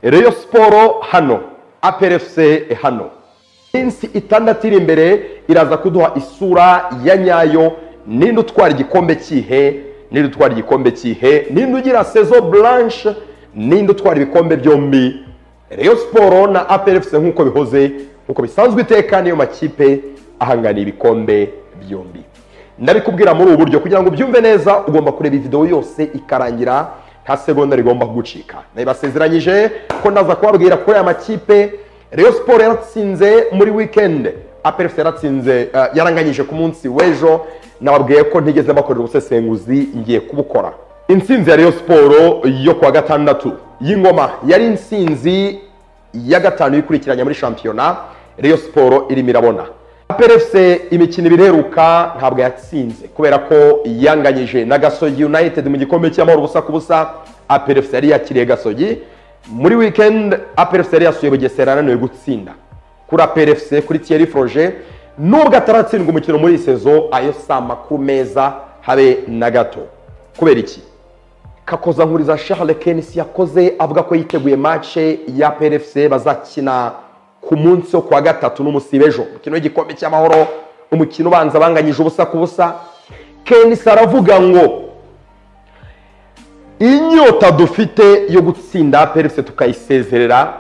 reyo siporo hano aperefuse hano iminsi itandatu iri imbere iraza kuduha isura ya nyayo ninde utwara igikombe cyihe ninde utwara igikombe cyihe ninde ugira sezo blanche ninde utwara ibikombe byombi reyo siporo na aperefuse nk'uko bihoze nk'uko bisanzwe iteka niyo makipe ahanganiye ibikombe byombi ndabikubwira muri ubu buryo kugira ngo ubyumve neza ugomba kureba iyi videwo yose ikarangira nta segonda rigomba kugucika nabibasezeranyije ko ndaza kubabwira kuri aya makipe reyo siporo yaratsinze muri wikendi aperefuse yaratsinze eh, yaranganyije ku munsi w'ejo nababwiye ko ntigeze bakorera ubusesenguzi ngiye kubukora intsinzi ya reyo siporo yo kuwa gatandatu y'ingoma yari intsinzi ya gatanu yikurikiranya muri shampiyona reyo siporo irimo irabona aperefuse imikino ibiri iheruka ntabwo yatsinze kubera ko yanganyije na gasogi united mu gikombe cy'amahoro ubusa ku busa aperefuse yari yakiriye gasogi muri weekend aperefuse yari yasuye bugesera yananiwe gutsinda kuri aperefuse kuri thierry froge nubwo ataratsindwa umukino muri iyi sezo ayo si amakuru meza habe na gato kubera iki kakoza nkuriza Charles Kenisi yakoze avuga ko yiteguye mace ya PRFC bazakina ku munsi wo kuwa gatatu n'umusibe ejo umukino w'igikombe cy'amahoro umukino ubanza banganyije ubusa ku busa Kenisi aravuga ngo inyota dufite yo gutsinda PRFC tukayisezerera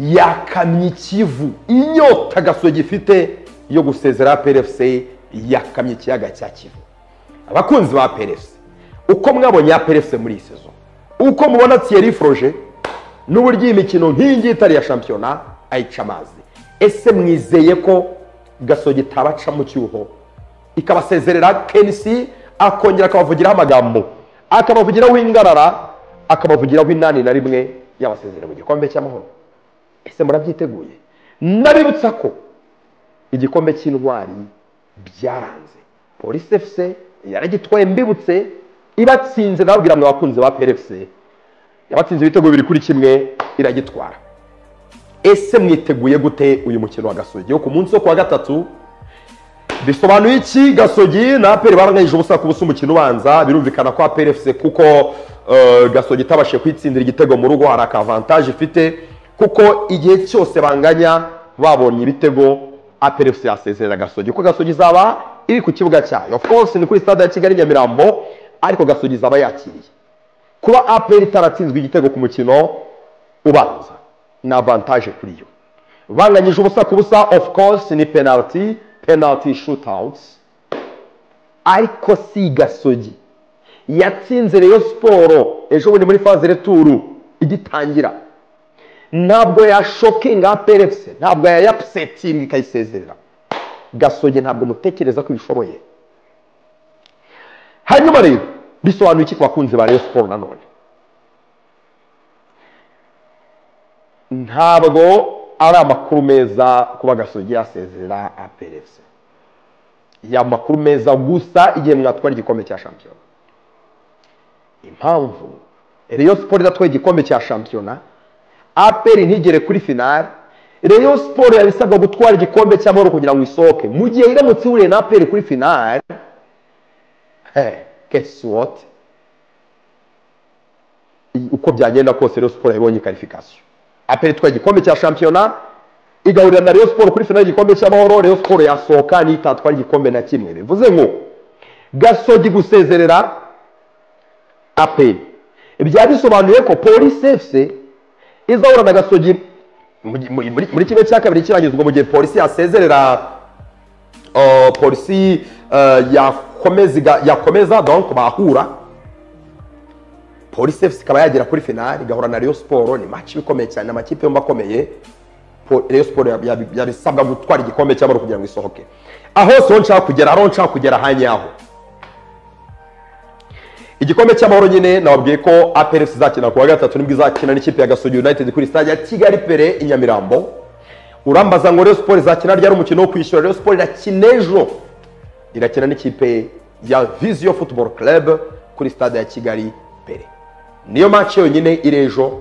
yakamye ikivu inyota gaso gifite yo gusezera PRFC yakamye ikiyaga cya kivu abakunzi ba PRFC uko mwabonye ya perefuse muri iyi sezo uko mubona tiyeri foroje n'uburyo iyi mikino nk'iyi ngiyi itari iya shampiyona ayica amazi ese mwizeye ko gasogi itabaca mu cyuho ikabasezerera kenisi akongera akabavugiraho amagambo akabavugiraho ingarara akabavugiraho inani na rimwe yabasezerera mu gikombe cy'amahoro ese murabyiteguye nabibutsa ko igikombe cy'intwari byaranze polisi efuse yaragitwaye mbibutse ibatsinze ndababwira mwe abakunzi ba PFC yabatsinze ibitego bibiri kuri kimwe iragitwara ese mwiteguye gute uyu mukino wa gasogi wo ku munsi wo kuwa gatatu bisobanuye iki gasogi na aperi baranganyije ubusa ku busa umukino ubanza birumvikana ko PFC kuko eh, gasogi itabashije kwitsindira igitego mu rugo hari akavantaje ifite kuko igihe cyose banganya babonye ibitego APRFC yasezerera gasogi kuko gasogi izaba iri ku kibuga cyayo of course ni kuri stade ya kigali nyamirambo ariko gasogi izaba yakiriye kuba aperi itaratsinzwe igitego ku mukino ubanza ni avantaje kuri yo banganyije ubusa ku busa of course ni penalty penalty shootouts ariko si gasogi yatsinze reyo siporo ejo bundi muri faze returu igitangira ntabwo yashokinga perefuse ntabwo yayapusetinga ikayisezerera gasogi ntabwo mutekereza ko ibishoboye hanyuma rero bisobanuye iki ku bakunzi ba Rayon Sports nanone ntabwo ari amakuru meza kuba gasogi yasezerera aperefuse ya makuru meza gusa igihe mwatwara igikombe cya shampiyona impamvu Rayon Sports idatwaye igikombe cya shampiyona aperi ntigere kuri finale Rayon Sports yari isabwa gutwara igikombe cy'amahoro kugira ngo isohoke mu gihe iramutse ihuriye na aperi kuri finale Hey, guess what? I- uko byagenda kose Rayon Sports yabonye qualification. Aperi twa igikombe cya shampiyona igahurira na Rayon Sports kuri finale y'igikombe cy'amahoro Rayon Sports yasohoka n'itatwa igikombe na kimwe. Bivuze ngo Gasogi gusezerera Aperi. Ibyo bisobanuye ko Police FC izahura na Gasogi mu- mu- muri muri kimwe cya kabiri kirangizwa mu gihe polisi yasezerera uh, polisi uh, yakomeza iga- yakomeza donc bahura polisi fc ikaba yagera kuri finali igahura na rayon siporo ni match ikomeye cyane amakipe yombi akomeye Po- rayon siporo yab- yab- yabisabwa gutwara igikombe cy'amahoro kugira ngo isohoke aho siho nshaka kugera aho nshaka kugera hanyaho igikombe cy'amahoro nyine nababwiye ko aperesi izakina ku wa gatatu nibwo izakina n'ikipe ya gasogi united kuri stade ya kigali pere i nyamirambo urambaza ngo Rayon Sports izakina ryari umukino wo kwishyura Rayon Sports irakina ejo irakina n'ikipe ya Vision Football Club kuri stade ya Kigali mbere niyo match yonyine iri ejo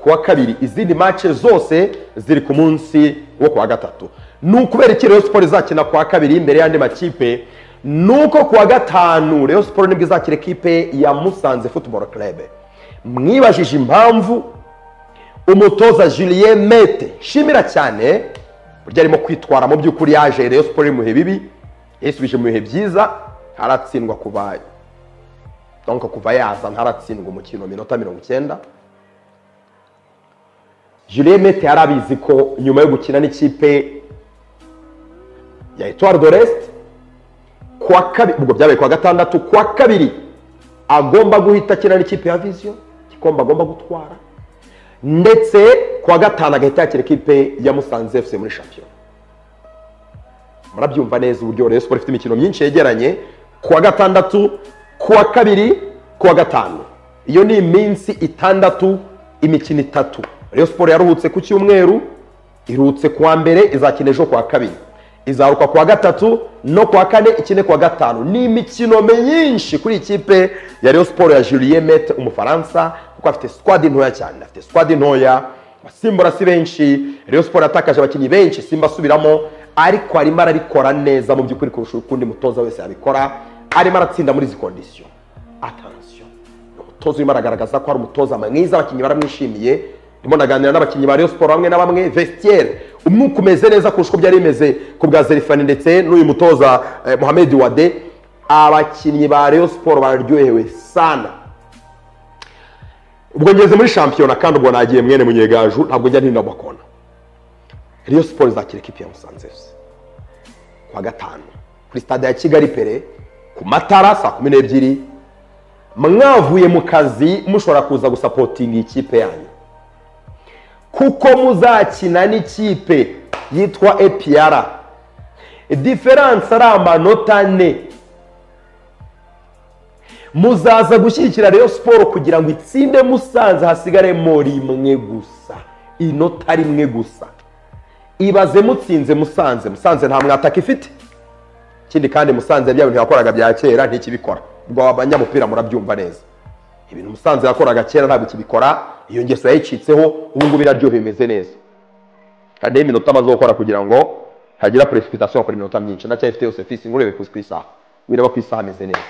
kuwa kabiri izindi match zose ziri ku munsi wo kuwa gatatu ni ukubera iki Rayon Sports izakina kuwa kabiri imbere y'andi makipe nuko kuwa gatanu Rayon Sports nibwo izakina ekipe ya Musanze Football Club mwibajije impamvu umutoza julien mete nshimira cyane burya arimo kwitwara mu by'ukuri yaje Rayon siporo iri mu bihe bibi yasubije mu bihe byiza ntaratsindwa kuva donka kuva yaza ntaratsindwa umukino minota mirongo icyenda julien mete yari abizi ko nyuma yo gukina n'ikipe ya etuwari do resite kuwa kabiri ubwo byabaye kuwa gatandatu kuwa kabiri agomba guhita akina n'ikipe ya viziyo igikombe agomba gutwara ndetse kuwa gatanu agahita yakira ikipe ya musanze efuse muri shampiyona murabyumva neza uburyo rero siporo ifite imikino myinshi yegeranye kuwa gatandatu kuwa kabiri kuwa gatanu iyo ni iminsi itandatu imikino itatu rero siporo yaruhutse ku cyumweru iruhutse kuwa mbere izakina ejo kuwa kabiri izaruka kuwa gatatu no kuwa kane ikine kuwa gatanu ni imikino myinshi kuri ikipe ya Rayon siporo ya Julien Mete umufaransa kuko afite squad ntoya cyane afite squad ntoya abasimbura si benshi Rayon siporo yatakaje abakinnyi benshi simba asubiramo ariko arimo arabikora neza mu by'ukuri kurusha ukundi mutoza wese yabikora arimo aratsinda muri izi kondisiyo atansiyo ni umutoza urimo aragaragaza ko ari umutoza mwiza abakinnyi baramwishimiye ndimo naganira n'abakinnyi ba Rayon Sport bamwe na bamwe vestiaire umwuka umeze neza kurusha uko byari bimeze ku bwa Zerifani ndetse n'uyu mutoza eh, Mohamed Wade abakinnyi ba Rayon Sport bararyohewe sana ubwo ngeze muri shampiyona kandi ubwo nagiye mwene munyegaju ntabwo njya ntinda bakona Rayon Sport izakira ikipe ya Musanze FC kwa gatanu kuri stade ya Kigali Pere ku matara saa kumi n'ebyiri mwavuye mu kazi mushobora kuza gusapotinga ikipe yanyu kuko muzakina n'ikipe yitwa epiyara diferanse ari amanota ane muzaza gushyigikira rero siporo kugira ngo itsinde musanze hasigaremo rimwe gusa inota rimwe gusa ibaze mutsinze musanze musanze nta mwataka ifite ikindi kandi musanze bya bintu yakoraga bya kera ntikibikora ubwo abanyamupira murabyumva neza ibintu musanze yakoraga kera ntabwo kibikora iyo ngeso yayicitseho ubu ngubu iraryoha bimeze neza hariho iminota amaze gukora kugira ngo hagira perezidasiyo akora iminota myinshi ndacyayifite yose fisi ngurebe ku isaha wireba ku isaha ameze neza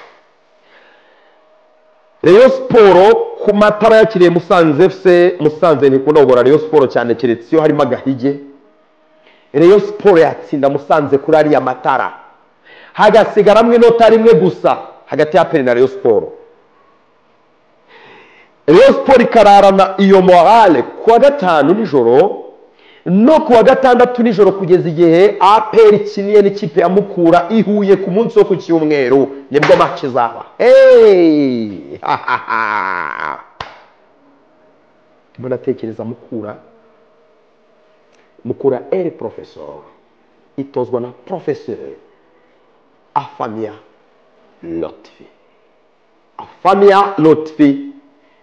reyo siporo ku matara yakiriye musanze efuse musanze ntikunda kugura reyo siporo cyane keretse iyo harimo agahige reyo siporo yatsinda musanze kuri ariya matara hagasigaramo inota rimwe gusa hagati ya peri na reyo siporo Rayon Sport ikararana iyo morale kuwa gatanu nijoro no kuwa gatandatu nijoro kugeza igihe APR ikiniye n'ikipe ya Mukura ihuye ku munsi wo ku cyumweru nibwo match zaba hey ndimo natekereza Mukura Mukura El Professor itozwa na Professeur Afamia Lotfi Afamia Lotfi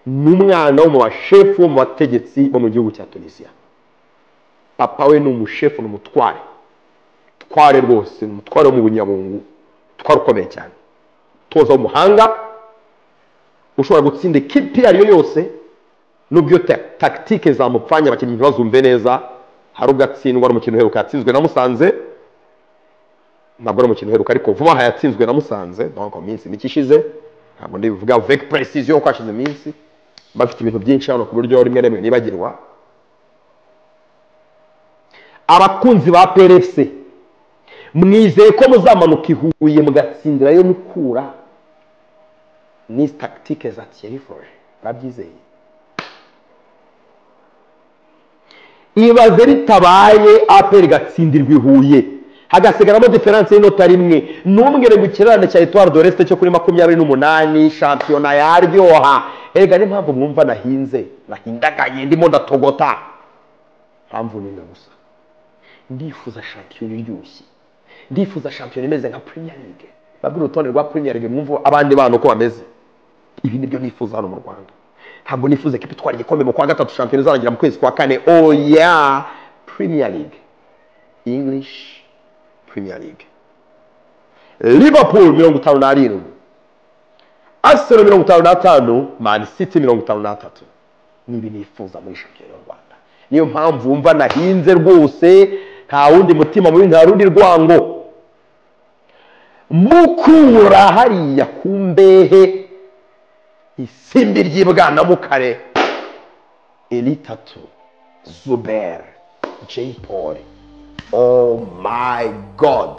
ni umwana wo mu bashefu bo mu bategetsi bo mu gihugu cya tunisiya papa we ni umushefu ni umutware umutware rwose ni umutware wo mu bunyabungu umutware ukomeye cyane utoza w'umuhanga ushobora gutsinda ikipe iyo ari yo yose n'ubwo tagitike zamupfanye abakinnyi ntibazumve neza hari ubwo atsindwa n'umukino uheruka yatsinzwe na musanze ntabwo ari umukino uheruka ariko vuba aha yatsinzwe na musanze ntabwo mu minsi mike ishize ntabwo ndivuga veki puresiziyo kuko hashize iminsi bafite ibintu byinshi hano ku buryo rimwe na rimwe nibagirwa abakunzi ba PRFC mwizeye ko muzamanuka i Huye mugatsindirayo mukura ni tagitike za Thierry Froge babyizeye ibaze bitabaye APR igatsindirwa i Huye hagasigaramo diferanse y'inota rimwe ntumbwire ngo ikirarane cya etuwari doresite cyo kuri makumyabiri n'umunani shampiyona yaryoha erega niyo mpamvu mwumva nahinze nahindagaye ndimo ndatogota mpamvu ni gusa ndifuza shampiyona iryoshye ndifuza shampiyona imeze nka purimiya lige babwira urutonde rwa purimiya lige mwumva abandi bana uko bameze ibi nibyo nifuza hano mu rwanda ntabwo nifuza ko itwara igikombe mu kwa gatatu shampiyona izarangira mu kwezi kwa kane oya purimiya lige ingilishi premier league liverpool mirongo itanu n'arindwi arsenal mirongo itanu n'atanu man city mirongo itanu n'atatu nibi nifuza muri shampiyona y'u rwanda niyo mpamvu wumva nahinze rwose nta wundi mutima mubi nta rundi rwango mukura hariya ku mbehe isimbi ry'ibwana mukare iri tatu Zuber Jay Paul oh my god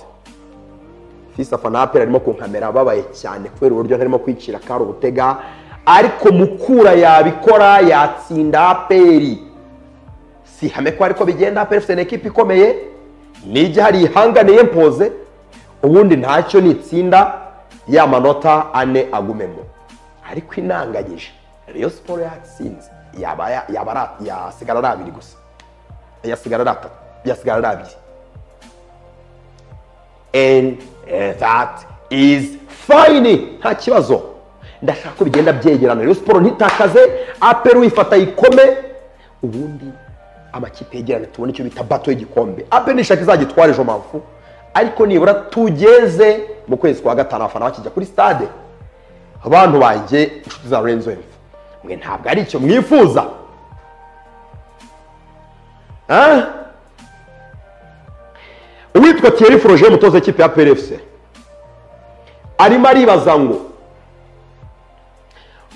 fisi afana apera arimo kunkamera ababaye cyane kubera uburyo ntarimo kwicira kari ubutega ariko mukura yabikora yatsinda aperi si hame ko ariko bigenda aperi ifite ekipi ikomeye nijya hari ihanganiye mpoze ubundi ntacyo nitsinda ya manota ane agumemo ariko inanganyije Rayon siporo yatsinze yaba ya- yaba ara- yasigara ari abiri gusa yasigara ari atatu yasigara ari abiri and eh, that is fine nta kibazo ndashaka ko bigenda byegerana rero siporo ntitakaze aperi uyifata yikome ubundi amakipe yegerane tubone icyo bita bato y'igikombe aperi nishaka izagitwara ejo mpamvu ariko nibura tugeze mu kwezi kwa gatanu abafana bakijya kuri stade abantu banjye inshuti za lorenzo hepfo mwe ntabwo ari icyo mwifuza Ah? uwitwa Thierry Froger umutoza w'ikipe ya PRFC arimo aribaza ngo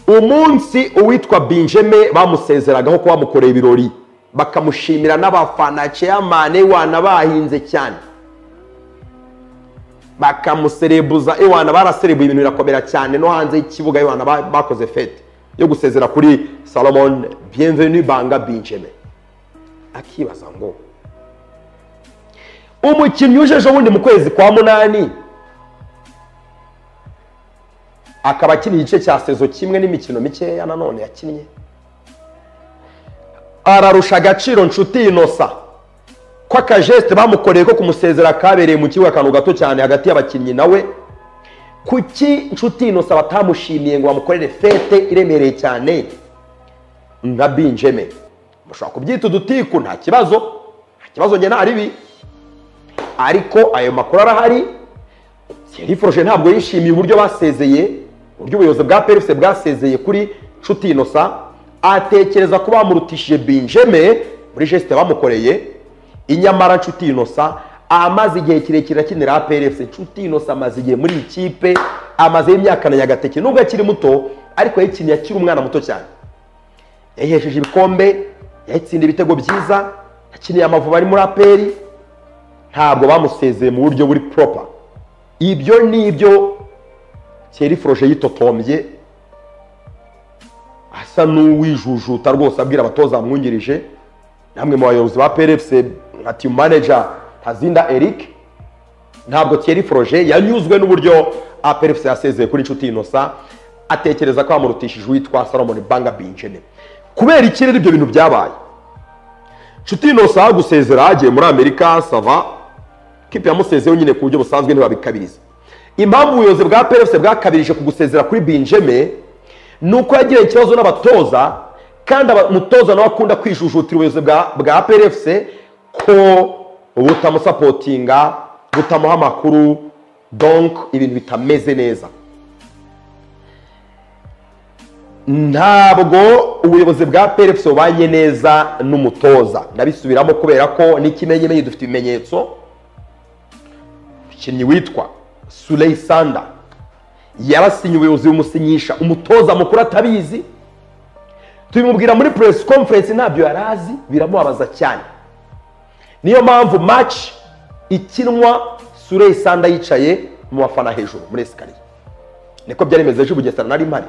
umunsi uwitwa Benjamin bamusezeragaho ko bamukoreye ibirori bakamushimira n'abafana chairman Ewana bahinze cyane bakamuserebuza Ewana baraserebuye ibintu birakomera cyane no hanze y'ikibuga Ewana ba- bakoze fete yo gusezera kuri Salomon Bienvenu Banga Benjamin akibaza ngo umukinnyi uje ejo bundi mu kwezi kwa munani akaba akina igice cya sezo kimwe n'imikino mikeya nanone yakinnye ararusha agaciro nshuti inosa ko akajeste bamukoreye ko kumusezera kabereye mu kibuga akantu gato cyane hagati y'abakinnyi nawe kuki nshuti inosa batamushimiye ngo bamukorere fete iremereye cyane nka binjeme mushobora kubyita udutiku nta kibazo nta kibazo njye nta ribi ariko ayo makuru arahari Thierry Froger ntabwo yishimiye uburyo basezeye uburyo ubuyobozi bwa PFC bwasezeye kuri Nshuti Innocent atekereza ko bamurutishije Benjamin muri geste bamukoreye inyamara Nshuti Innocent amaze igihe kirekire akinira PFC Nshuti Innocent amaze igihe muri iyi kipe amaze imyaka na Nyagateke nubwo akiri muto ariko yayikiniye akiri umwana muto cyane yayihesheje ibikombe yayitsinda ibitego byiza yakiniye amavubi ari muri aperi ntabwo bamusezeye mu buryo buri proper ibyo ni ibyo Thierry Froger yitotombye asa n'uwijujuta rwose abwira abatoza bamwungirije namwe mu bayobozi ba PRFC nka team manager Ntazinda Eric ntabwo Thierry Froger yanyuzwe n'uburyo APRFC yasezeye kuri Nshuti Innocent atekereza ko amurutishije uwitwa Salomon Banga Binjene kubera ikirere ibyo bintu byabaye Nshuti Innocent agusezera agiye muri Amerika sava kipe yamusezeyeho nyine ku buryo busanzwe ntibabikabiriza impamvu ubuyobozi bwa PRFC bwakabirije kugusezera kuri Benjamin ni uko yagiranye ikibazo n'abatoza kandi aba- umutoza nawe akunda kwijujutira ubuyobozi bwa, bwa PRFC ko butamusapotinga butamuha amakuru donc ibintu bitameze neza ntabwo ubuyobozi bwa PRFC bubanye neza n'umutoza ndabisubiramo kubera ko n'ikimenyemenye dufite ibimenyetso umukinnyi witwa Suley Sanda yarasinye ubuyobozi bumusinyisha umutoza mukuru atabizi tubimubwira muri press conference ntabyo yari azi biramubabaza cyane niyo mpamvu match ikinwa Suley Sanda yicaye mu bafana hejuru muri esikariye niko byari bimeze ejo i Bugesera nari mpari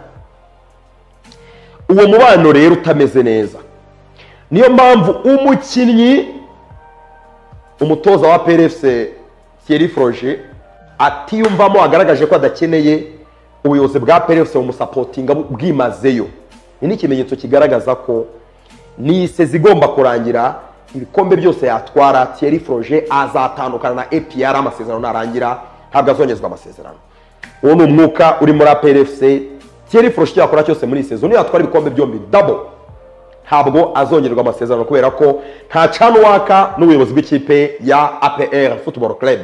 uwo mubano rero utameze neza niyo mpamvu umukinnyi umutoza wa PRFC Thierry Froger atiyumvamo agaragaje ko adakeneye ubuyobozi bwa PRFC bumusapotinga bu- bwimazeyo Iki ni ikimenyetso kigaragaza ko n'isezi igomba kurangira ibikombe byose yatwara Thierry Froger azatandukana na APR amasezerano narangira ntabwo azongezwa amasezerano uwo ni umwuka uri muri APRFC Thierry Froger icyo yakora cyose muri iyi sezo niyo yatwara ibikombe byombi double ntabwo azongerwa amasezerano kubera ko nta cana waka n'ubuyobozi bw'ikipe ya APR Football Club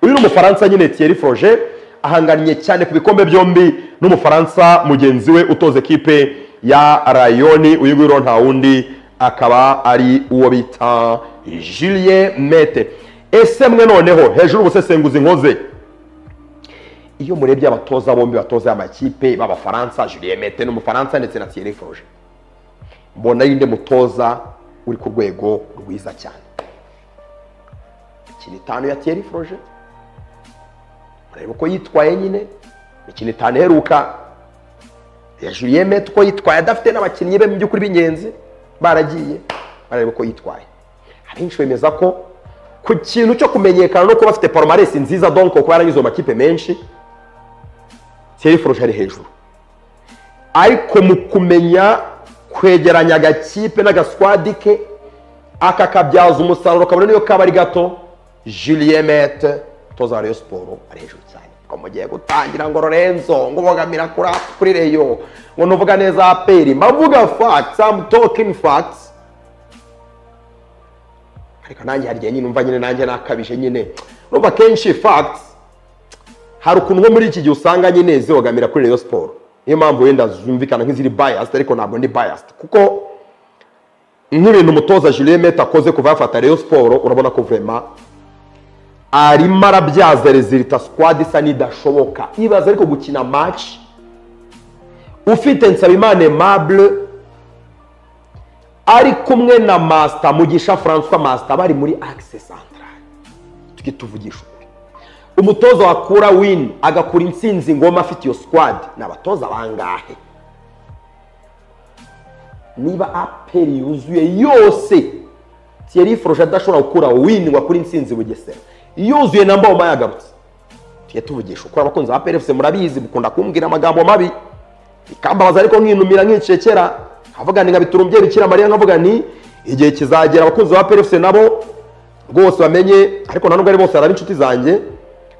uyu ni umufaransa nyine Thierry Froger ahanganye cyane ku bikombe byombi n'umufaransa mugenzi we utoza ekipe ya Rayoni uyu nguyu rero nta wundi akaba ari uwo bita Julien Mete ese mwe noneho hejuru ubusesenguzi nkoze iyo murebye abatoza bombi batoza amakipe b'abafaransa Julien Mete ni umufaransa ndetse na Thierry Froger mbona ari nde mutoza uri ku rwego rwiza cyane imikino itanu ya tiyeri foroje mureba uko yitwaye nyine imikino itanu iheruka ya Julien Metro uko yitwaye adafite n'abakinnyi be mu by'ukuri b'ingenzi baragiye barareba uko yitwaye abenshi bemeza ko ku kintu cyo kumenyekana no kuba afite poromaresi nziza donko kuba yaranyuze mu makipe menshi tiyeri foroje ari hejuru ariko mu kumenya kwegeranya agakipe n'agaswadi ke akakabyaza umusaruro kabone niyo kaba ari gato Julien Mete toza Rayon Sport ari hejuru cyane ngo mugiye gutangira ngo Lorenzo ngo bogamira kuri kuri Rayon ngo nuvuga neza aperi mavuga facts I'm talking facts ariko nanjye hari igihe nyine umva nyine nanjye nakabije nyine numva kenshi facts hari ukuntu nko muri iki gihe usanga nyine zibogamira kuri Rayon Sport niyo mpamvu wenda zumvikana nk'iziri biased ariko ntabwo ndi biased kuko nk'ibintu umutoza Julien Mete akoze kuva yafata Rayon Sport urabona ko vema arimo arabyaza rezilita squad isa n'idashoboka ibaza ariko gukina match ufite Nsabimana Aimable ari kumwe na Master Mugisha François Master bari muri axe central tujye tuvugisha ukuri umutoza wakura win agakura intsinzi ngoma afite iyo squad ni abatoza bangahe niba aperi yuzuye yose Thierry Froge adashobora gukura win ngo akure intsinzi bugesera yuzuye na mboma yagarutse tujye tuvugisha ukuri abakunzi ba aperi fc murabizi mukunda kumbwira amagambo mabi bikambabaza ariko nkinumira nkicekera nkavuga ni nka biturumbye bikira mariya nkavuga ni igihe kizagera abakunzi ba aperi fc nabo rwose bamenye ariko ntanubwo ari bose hari inshuti zanjye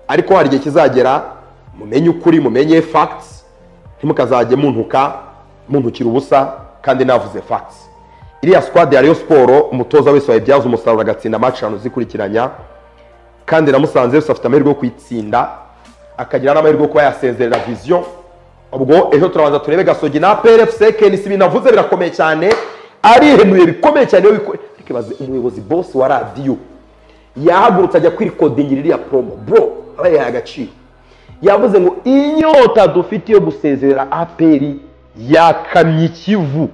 ariko hari igihe kizagera mumenye ukuri mumenye facts ntimukazajye muntuka muntukira ubusa kandi navuze facts iriya squad ya Rayon Sport umutoza wese wayibyaza umusaruro agatsinda match eshanu zikurikiranya kandi na Musanze yose afite amahirwe yo kuyitsinda akagira n'amahirwe yo kuba yasezerera vision ubwo ejo turabanza turebe gasogi na PRFC KNC ibintu avuze birakomeye cyane arihenuye bikomeye cyane iyo bikore ariko ibaze umuyobozi boss wa radio yahagurutse ajya kwirikodingira iriya promo bro abayaye agaciro yavuze ngo inyota dufite yo gusezerera aperi yakamye ikivu